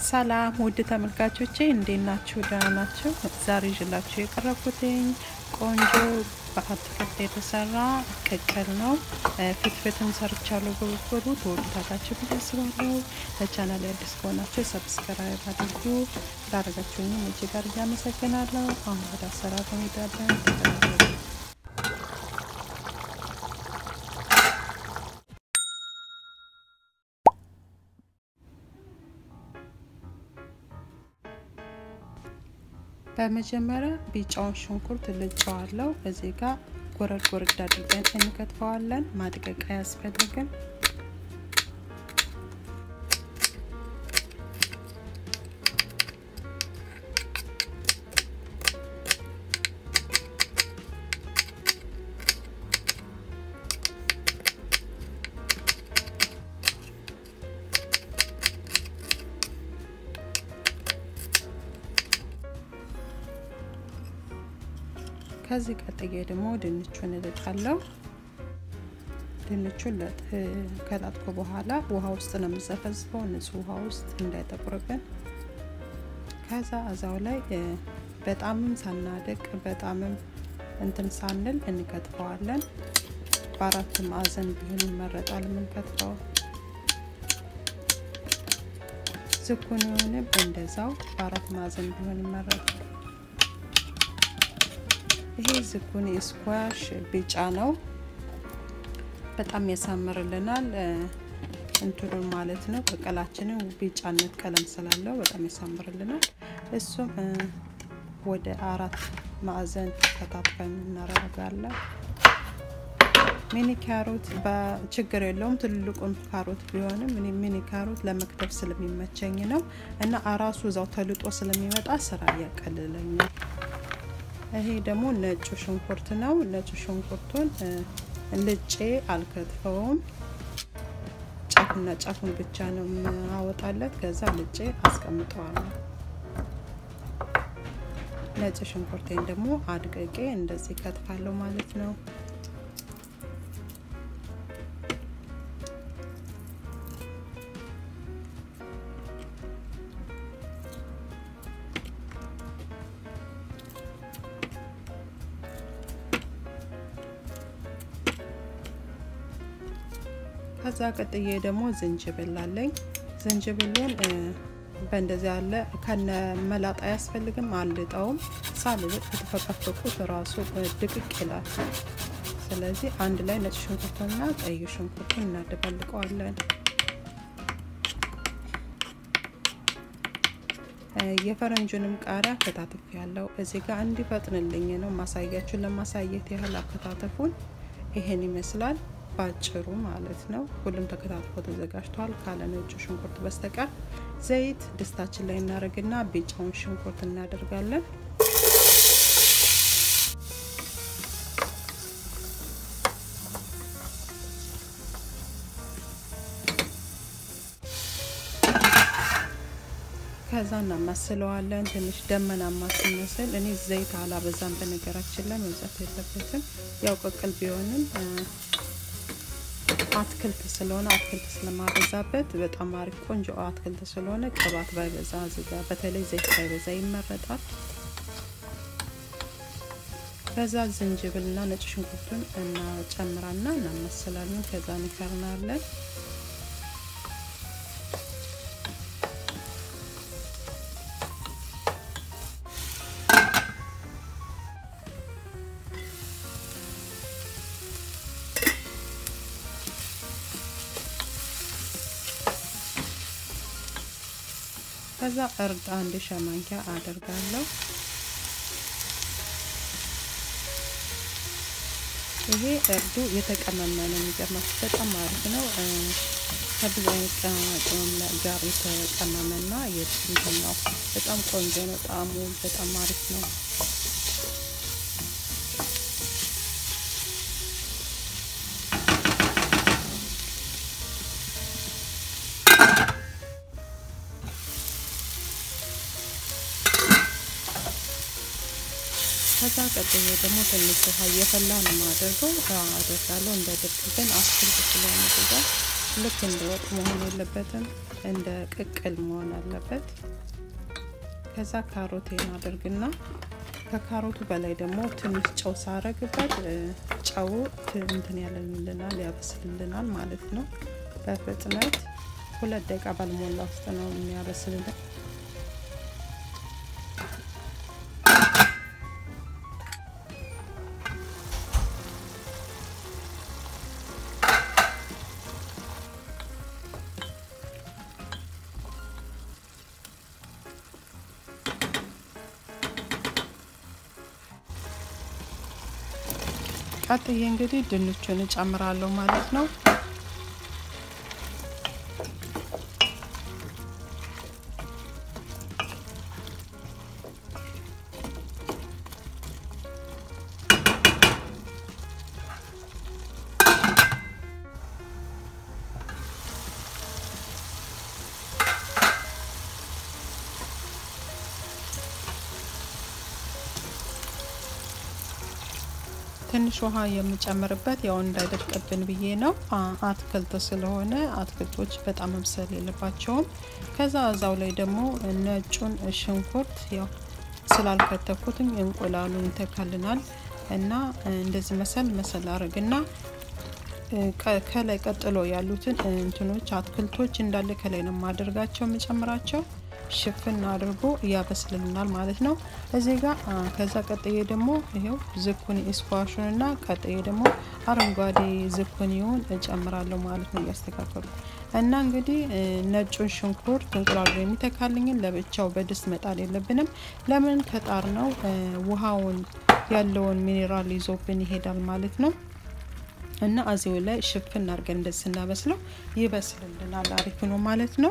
ሰላም ውድ ተመልካቾቼ እንዴት ናችሁ? ደህና ናችሁ? ዛሬ ይዤላችሁ የቀረብኩትኝ ቆንጆ በአትክልት የተሰራ ቅቅል ነው። ፍትፍትም ሰርቻለሁ። በበኩሉ ተወዱታላችሁ ብዬ አስባለሁ። ለቻናል አዲስ ከሆናችሁ ሰብስክራይብ አድርጉ። ላደረጋችሁኝም እጅግ አድርጌ አመሰግናለሁ። አሁን ወደ አሰራሩ እንሄዳለን። ተከታተሉ። በመጀመሪያ ቢጫውን ሽንኩርት ልጨዋለሁ። እዚህ ጋር ጎረድ ጎረድ አድርገን እንከትፈዋለን። ማድቀቂያ ያስፈልግን። ከዚህ ቀጥዬ ደግሞ ድንቹን እልጣለሁ። ድንቹን ከላጥኩ በኋላ ውሃ ውስጥ ነው የምዘፈዝፈው፣ ንጹህ ውሃ ውስጥ እንዳይጠቁርብን። ከዛ እዛው ላይ በጣምም ሳናደቅ በጣምም እንትን ሳንል እንከትፈዋለን። በአራት ማዕዘን ቢሆን ይመረጣል የምንከትፈው። ዝኩኒውንም እንደዛው በአራት ማዕዘን ቢሆን ይመረጣል። ይሄ ዝኩኒ ስኳሽ ቢጫ ነው። በጣም ያሳምርልናል እንትኑን ማለት ነው። ቅቅላችንን ቢጫነት ቀለም ስላለው በጣም ያሳምርልናል። እሱም ወደ አራት ማዕዘን ከታትፈን እናደርጋለን። ሚኒ ካሮት በችግር የለውም። ትልቁን ካሮት ቢሆንም ሚኒ ካሮት ለመክተፍ ስለሚመቸኝ ነው እና አራሱ እዛው ተልጦ ስለሚመጣ ስራ ያቀልለኛል። ይሄ ደግሞ ነጩ ሽንኩርት ነው። ነጩ ሽንኩርቱን ልጬ አልከትፈውም። ጫፍና ጫፉን ብቻ ነው የማወጣለት። ከዛ ልጬ አስቀምጠዋለሁ። ነጭ ሽንኩርቴን ደግሞ አድቅቄ እንደዚህ ከትፋለሁ ማለት ነው። ከዛ ቀጥዬ ደግሞ ዝንጅብል አለኝ። ዝንጅብሉን በእንደዚህ ያለ ከነ መላጣ አያስፈልግም። አልጠውም። ሳልልጥ ከተፈቀፈቁት ራሱ ድቅቅ ይላል። ስለዚህ አንድ ላይ ነጭ ሽንኩርቱንና ቀይ ሽንኩርቱን እናደባልቀዋለን። የፈረንጁንም ቃሪያ ከታትፍ ያለው እዚህ ጋር እንዲፈጥንልኝ ነው ማሳያችሁን ለማሳየት ያህል አከታተፉን ይሄን ይመስላል ባጭሩ ማለት ነው። ሁሉም ተከታትፎ ተዘጋጅቷል ካለ ነጩ ሽንኩርት በስተቀር። ዘይት ድስታችን ላይ እናደርግና ቢጫውን ሽንኩርት እናደርጋለን። ከዛ እናማስለዋለን። ትንሽ ደመናማ ሲመስል እኔ ዘይት አላበዛም፣ በነገራችን ላይ መብዛት የለበትም። ያው ቅቅል ቢሆንም አትክልት ስለሆነ አትክልት ስለማበዛበት በጣም አሪፍ ቆንጆ አትክልት ስለሆነ ቅባት ባይበዛ ዝጋ፣ በተለይ ዘይት ባይበዛ ይመረጣል። ከዛ ዝንጅብልና ነጭ ሽንኩርቱን እናጨምራና እናመስላለን። ከዛ እንከርናለን። ከዛ እርድ አንድ ሻይ ማንኪያ አደርጋለሁ። ይሄ እርዱ የተቀመመ ነው። የሚገርማችሁ በጣም አሪፍ ነው። ከብዙ አይነት ቅመማ ቅመም ጋር የተቀመመና የእንትን ነው። በጣም ቆንጆ ነው። ጣዕሙ በጣም አሪፍ ነው። ከዛ ቀጥዬ ደግሞ ትንሽ ውሃ እየፈላ ነው የማደርገው አደርጋለሁ። እንዳይደርቅብን አትክልት ስለሆነ ብዛ ልክ እንደ ወጥ መሆን የለበትም፣ እንደ ቅቅል መሆን አለበት። ከዛ ካሮቴን አድርግና ከካሮቱ በላይ ደግሞ ትንሽ ጨው ሳረግበት ጨው እንትን ያለልናል ያበስልልናል ማለት ነው። በፍጥነት ሁለት ደቂቃ ባልሞላ ውስጥ ነው የሚያበስልልን። ቀጥዬ እንግዲህ ድንቹን እጨምራለሁ ማለት ነው። ትንሽ ውሃ የምጨምርበት ያው እንዳይደርቅብን ብዬ ነው። አትክልት ስለሆነ አትክልቶች በጣም መብሰል የለባቸውም። ከዛ እዛው ላይ ደግሞ ነጩን ሽንኩርት ያው ስላልከተኩትም እንቁላሉን ይተካልናል እና እንደዚህ መሰል መሰል አድርግና ከላይ ቀጥሎ ያሉትን እንትኖች አትክልቶች እንዳለ ከላይ ነው የማደርጋቸው የምጨምራቸው ሽፍን አድርጎ እያበስልልናል ማለት ነው። እዚህ ጋር ከዛ ቀጥዬ ደግሞ ይሄው ዝኩኒ ስኳሹን እና ቀጥዬ ደግሞ አረንጓዴ ዝኩኒውን እጨምራለሁ ማለት ነው እያስተካከሉ እና እንግዲህ ነጩን ሽንኩርት እንቁላሉ የሚተካልኝን ለብቻው በድስት መጣል የለብንም። ለምን ከጣር ነው ውሃውን ያለውን ሚኔራል ይዞብን ይሄዳል ማለት ነው። እና እዚሁ ላይ ሽፍን አድርገን እንደዚህ ስናበስለው ይበስልልናል። አሪፍ ነው ማለት ነው።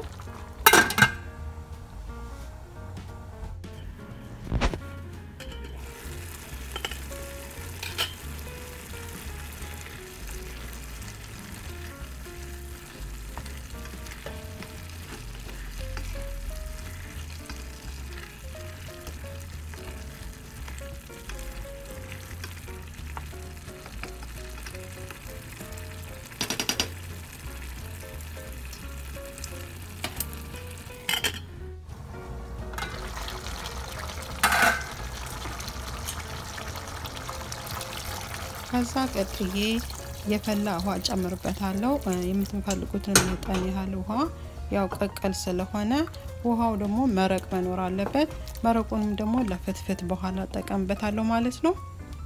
ከዛ ቀጥዬ የፈላ ውሃ ጨምርበታለሁ። የምትፈልጉትን መጠን ያህል ውሃ ያው ቀቀል ስለሆነ ውሃው ደግሞ መረቅ መኖር አለበት። መረቁንም ደግሞ ለፍትፍት በኋላ እጠቀምበታለሁ ማለት ነው።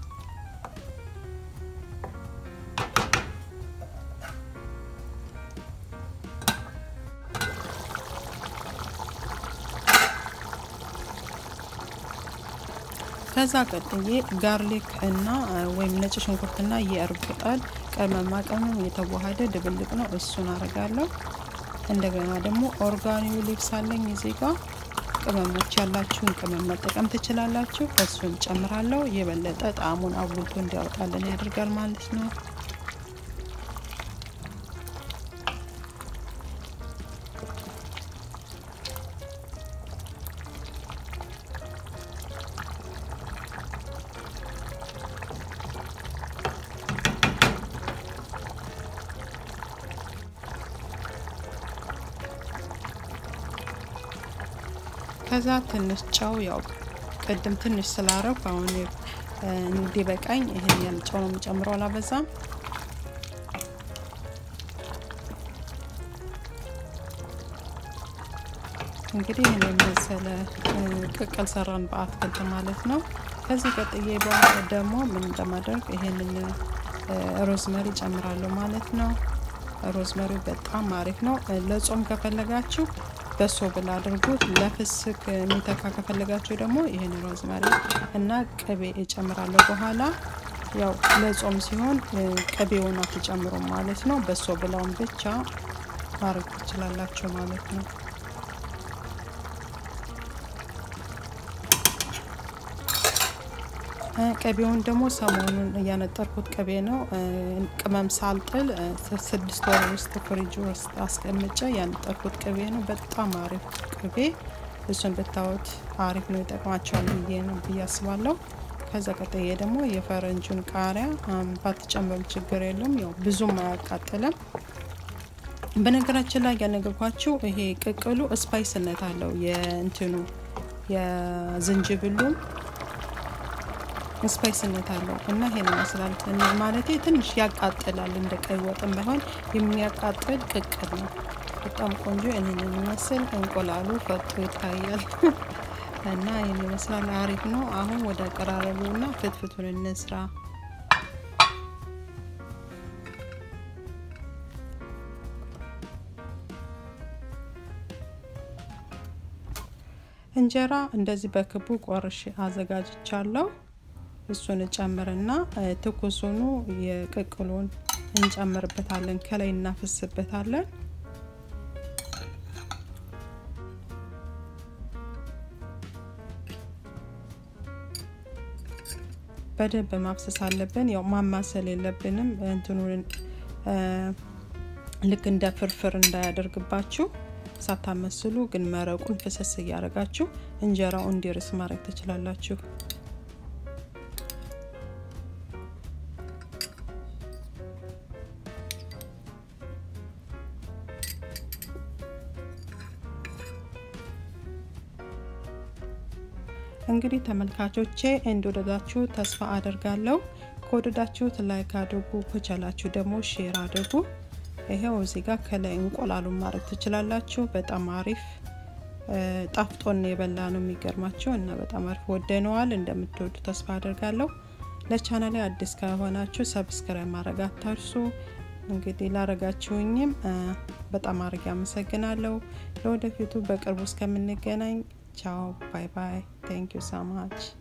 ከዛ ቀጥዬ ጋርሊክ እና ወይም ነጭ ሽንኩርትና የእርድ ቅጠል ቅመማ ቅመም የተዋሃደ ድብልቅ ነው። እሱን አረጋለሁ። እንደገና ደግሞ ኦርጋኒው ሊፕስ አለኝ እዚህ ጋር ቅመሞች ያላችሁን ቅመም መጠቀም ትችላላችሁ። እሱን ጨምራለሁ። የበለጠ ጣዕሙን አጉልቶ እንዲያወጣልን ያደርጋል ማለት ነው። ከዛ ትንሽ ጨው ያው ቅድም ትንሽ ስላረኩ አሁን እንዲበቃኝ ይህን ያህል ጨው ነው የምጨምረው፣ አላበዛም። እንግዲህ ይህን የመሰለ ቅቅል ሰራን በአትክልት ማለት ነው። ከዚህ ቀጥዬ ደግሞ ምን እንደማደርግ ይሄንን ሮዝመሪ ጨምራለሁ ማለት ነው። ሮዝመሪው በጣም አሪፍ ነው። ለጾም ከፈለጋችሁ በሶ ብላ አድርጉት። ለፍስክ የሚተካ ከፈለጋችሁ ደግሞ ይህን ሮዝመሪ እና ቅቤ እጨምራለሁ በኋላ። ያው ለጾም ሲሆን ቅቤውን አትጨምሩም ማለት ነው። በሶ ብላውን ብቻ ማድረግ ትችላላችሁ ማለት ነው። ቅቤውን ደግሞ ሰሞኑን እያነጠርኩት ቅቤ ነው። ቅመም ሳልጥል ስድስት ወር ውስጥ ፍሪጅ ውስጥ አስቀምጬ ያነጠርኩት ቅቤ ነው። በጣም አሪፍ ቅቤ፣ እሱን ብታዩት አሪፍ ነው፣ ይጠቅማቸዋል ብዬ ነው ብዬ አስባለሁ። ከዛ ቀጥዬ ደግሞ የፈረንጁን ቃሪያ ባትጨምሩ ችግር የለውም፣ ያው ብዙም አያቃጥልም። በነገራችን ላይ ያነገርኳችሁ ይሄ ቅቅሉ ስፓይስነት አለው። የእንትኑ የዝንጅብሉ ስፓይስነት አለው እና ይሄን ይመስላል። ማለቴ ትንሽ ያቃጥላል። እንደ ቀይ ወጥም ባይሆን የሚያቃጥል ቅቅል ነው። በጣም ቆንጆ ይህንን የሚመስል እንቁላሉ ፈጦ ይታያል እና ይህን ይመስላል። አሪፍ ነው። አሁን ወደ አቀራረቡ እና ፍትፍቱን እንስራ። እንጀራ እንደዚህ በክቡ ቆርሼ አዘጋጅቻለሁ። እሱን እጨምርና ትኩሱኑ የቅቅሉን እንጨምርበታለን። ከላይ እናፈስበታለን። በደንብ ማፍሰስ አለብን። ያው ማማሰል የለብንም። እንትኑን ልክ እንደ ፍርፍር እንዳያደርግባችሁ ሳታመስሉ ግን መረቁን ፍሰስ እያደረጋችሁ እንጀራው እንዲርስ ማድረግ ትችላላችሁ። እንግዲህ ተመልካቾቼ እንደወደዳችሁ ተስፋ አደርጋለሁ። ከወደዳችሁት ላይክ አድርጉ፣ ከቻላችሁ ደግሞ ሼር አድርጉ። ይሄው እዚህ ጋር ከላይ እንቁላሉን ማድረግ ትችላላችሁ። በጣም አሪፍ ጣፍጦን የበላ ነው የሚገርማቸው እና በጣም አሪፍ ወደነዋል። እንደምትወዱ ተስፋ አደርጋለሁ። ለቻናሌ አዲስ ከሆናችሁ ሰብስክራይብ ማድረግ አታርሱ። እንግዲህ ላረጋችሁኝም በጣም አድርጌ አመሰግናለሁ። ለወደፊቱ በቅርቡ እስከምንገናኝ ቻው ባይ ባይ። ቴንክ ዩ ሶ ማች